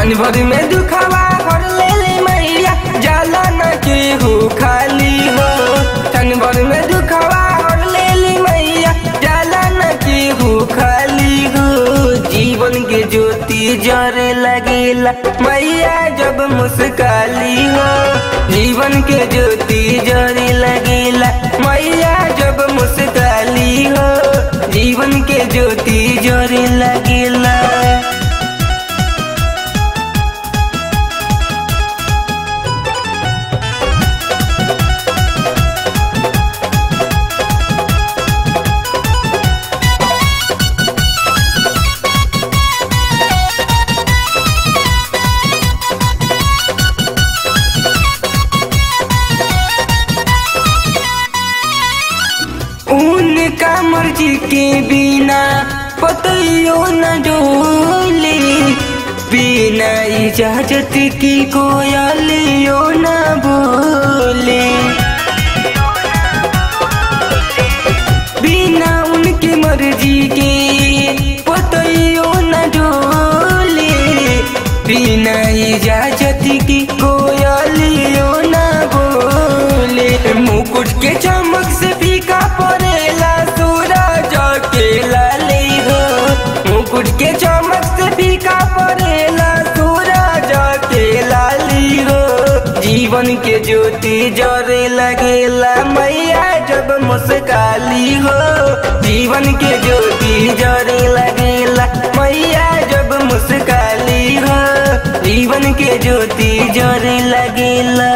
क्षण भर में दुखावा हर ले ले मैया जाला न केहू खाली हो क्षण भर में दुखावा हर ले ले मैया जाला न केहू खाली हो जीवन के ज्योति जरे लगेला मैया जब मुस्काली हो जीवन के ज्योति जरे लगेला मैया जब मुस्काली हो जीवन के ज्योति जरे लगेला उनका मर्जी के बिना पतियो न डोले बिना इजाजत की कोयलियो न बोले बिना उनकी मर्जी के पतियो न डोले बिना इजाजत की कोयलियो न बोले मुकुट के चमक से फीका पड़ेला सूरज के लाली हो मुकुट के चमक से फीका पड़ेला सूरज के लाली हो जीवन के ज्योति जरे लगेला मैया जब मुस्काली हो जीवन के ज्योति जरे लगेला मैया जब मुस्काली हो जीवन के ज्योति जरे लगेला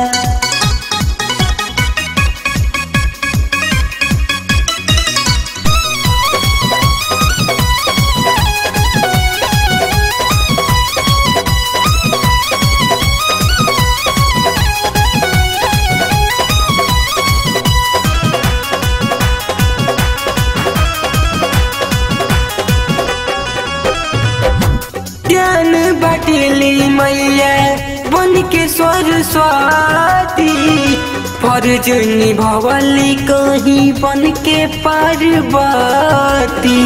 ज्ञान बाटेली मैया बन के सरस्वती फर्ज निभवली कहीं बन के पार्वती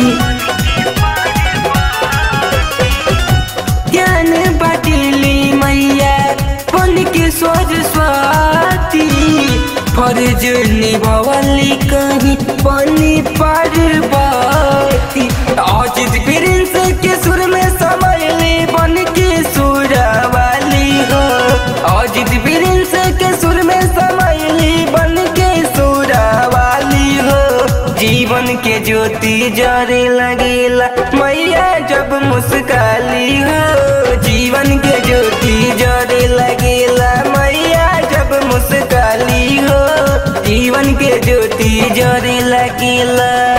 ज्ञान बाटेली मैया बन के सरस्वती फर्ज निभवली कहीं बन पार्वती अजित प्रिंस के सुर में समयली बन के सुरवाली हो अजित प्रिंस के सुर में समयली बन के सुरवाली हो जीवन के ज्योति जरे लगेला मैया जब मुस्काली हो जीवन के ज्योति जरे लगेला मैया जब मुस्काली हो जीवन के ज्योति जरे लगेला